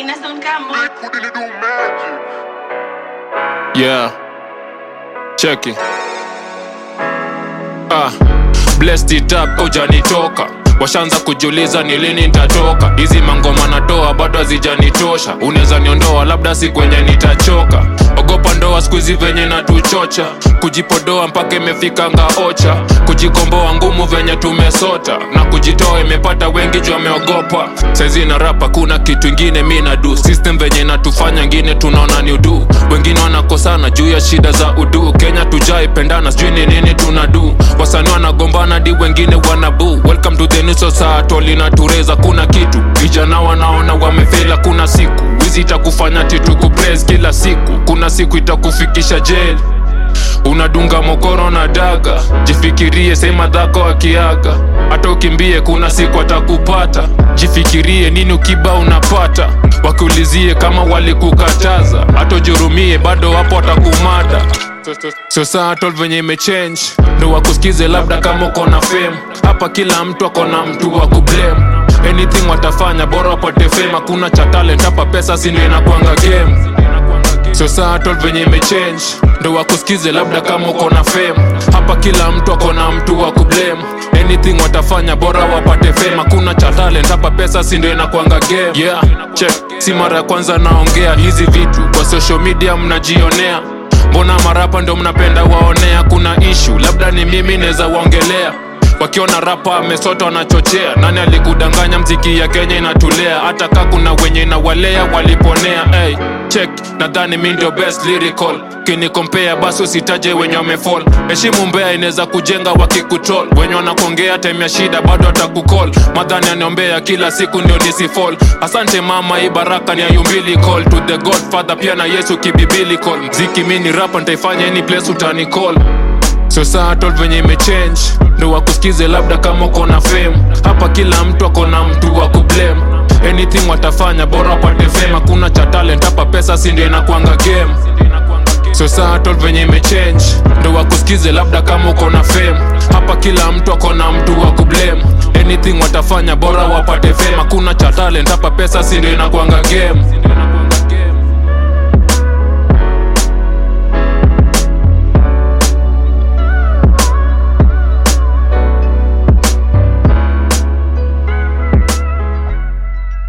ina sound kama Yeah. Check it. Ah. Blessed it up hujanitoka washaanza kujiuliza ni lini nitatoka hizi mangoma natoa bado hazijanitosha unaweza niondoa labda si kwenye nitachoka ogopa ndoa skuizi venye natuchocha kujipodoa mpaka imefika ngaocha kujikomboa ngumu venye tumesota na kujitoa imepata wengi juu ameogopa saizi na rapa kuna kitu ingine mi nadu system venye inatufanya ngine tunaona ni udu wengine wanakosana juu ya shida za udu kenya tujaipendana sijui ni nini tunadu wasani wanagombana di wengine wanabu welcome to the new society linatureza kuna kitu vijana wanaona wamefela kuna siku wizi itakufanya titukupres kila siku kuna siku itakufikisha jeli unadunga mokoro na daga jifikirie sema dhako akiaga hata ukimbie kuna siku atakupata jifikirie nini ukiba unapata wakiulizie kama walikukataza hata ujurumie bado wapo watakumada societal venye imechange ndo wakusikize labda kama uko na fame hapa kila mtu ako na mtu wa kublame anything watafanya bora wapate fame hakuna cha talent hapa pesa sindo inakwanga game societal venye imechange ndo wakusikize labda kama uko na fame hapa kila mtu ako na mtu wa kublame anything watafanya bora wapate fame hakuna cha talent hapa pesa si ndio inakwanga game yeah check si mara ya kwanza naongea hizi vitu kwa social media mnajionea mbona marapa ndo mnapenda waonea kuna ishu labda ni mimi naweza waongelea wakiona rapa amesota wanachochea nani alikudanganya mziki ya kenya inatulea hata ka kuna wenye inawalea waliponea hey, check nadhani mi ndio best lyrical kinikompea basi usitaje wenye wamefall heshimu mbea inaweza kujenga wakikutol wenye wanakongea time ya shida bado atakukol madhani aniombea kila siku ndio nisifall asante mama hii baraka ni ayumbilicall to the godfather pia na yesu kibibilicall mziki mi ni rapa ntaifanya any place utanicall societal venye imechange ndo wakusikize labda kama uko na fame hapa kila mtu ako na mtu wa kublame anything watafanya bora wapate fame hakuna cha talent hapa pesa si ndio inakwanga game societal venye imechange ndo wakusikize labda kama uko na fame hapa kila mtu ako na mtu wa kublame anything watafanya bora wapate fame hakuna cha talent hapa pesa si ndio inakwanga game